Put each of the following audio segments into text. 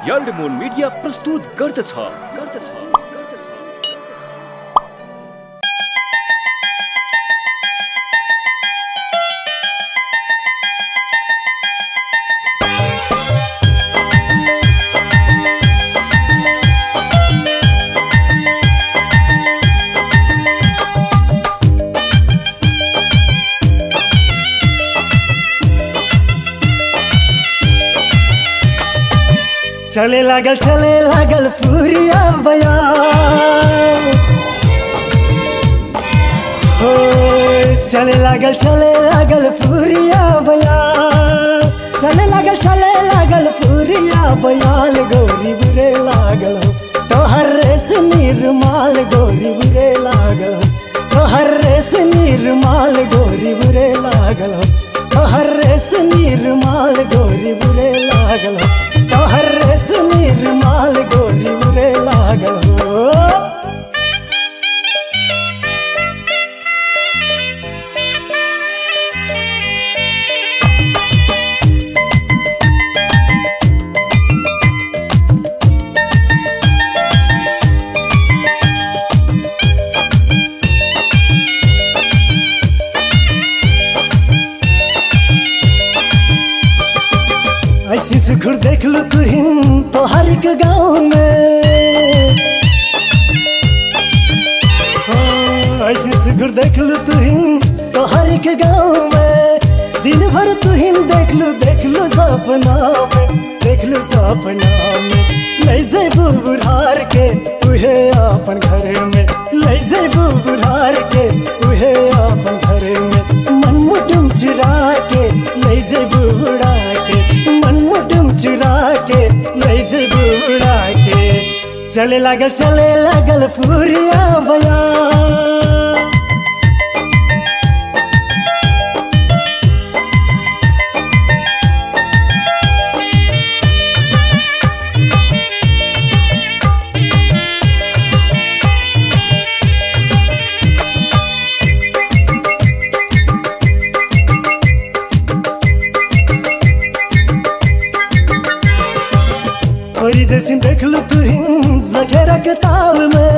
याल्डमोन media प्रस्तुत गर्दछ गर्दछ चले लागल चले लागल पूरिया बया हो चले लागल चले लागल पूरिया बया चले लागल चले लागल पूरिया बयाल गोरी बुरे लागल हो तोहर रेस निर्माल गोरी बुरे लागल हो तोहर रेस निर्माल गोरी बुरे लागल हो तोहर रेस निर्माल गोरी बुरे लागल हो तोहर रेस निर्माल गोरी बुरे लागल हो ऐसी सुखुर देख लो तू हिन तो हर एक गाँव में हाँ, ऐसी सुखुर देख लो तू हिन तो हर एक गाँव में दिन भर तू हिन देख लो देख लो सपना में देख लो सपना में ले जे बुढ़ार के तुहे अपन घर में ले जे बुढ़ार के तुहे अपन घर में मन मुटुम चुरा के ले जे बुढ़ा के मन मुटुम चुरा के ले जे बुढ़ा के चले लागल चले लागल पूरिया बया और जैसे देख लो तू हिन जखेरा के ताल में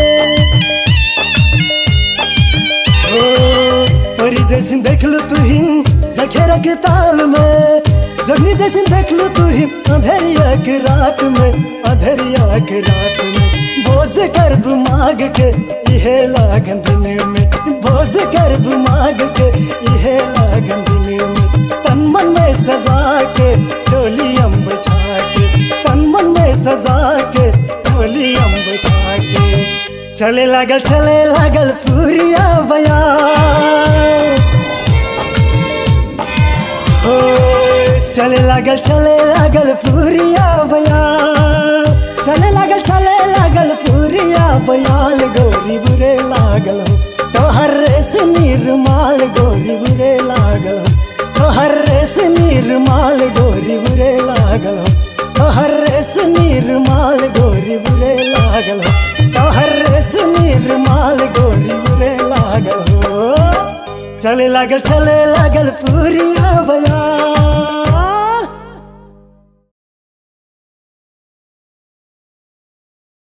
ओ और जैसे देख लो तू हिन जखेरा के ताल में जगनी जैसे देख लो तू हिन अंधेरिया के रात में अंधेरिया के रात में बोझ कर माग के इहे लागन दिन में बोझ कर माग के इहे लागन दिन में तन मन में सजा के डोली अम्ब छा के तन मन में सजा के डोली अम्ब छा के चले लागल चले लागल पूरिया बया ओ चले लागल चले लागल पूरिया बया चले लागल चले लागल पूरिया बयाल गोरी बुरे लागल हो तोहर रेस निर्माल गोरी बुरे लागल हो तोहर रेस निर्माल गोरी बुरे लागल हो तोहर रेस निर्माल गोरी बुरे लागल हो तोहर रेस निर्माल गोरी बुरे लागल हो चले लागल चले लागल पूरिया बया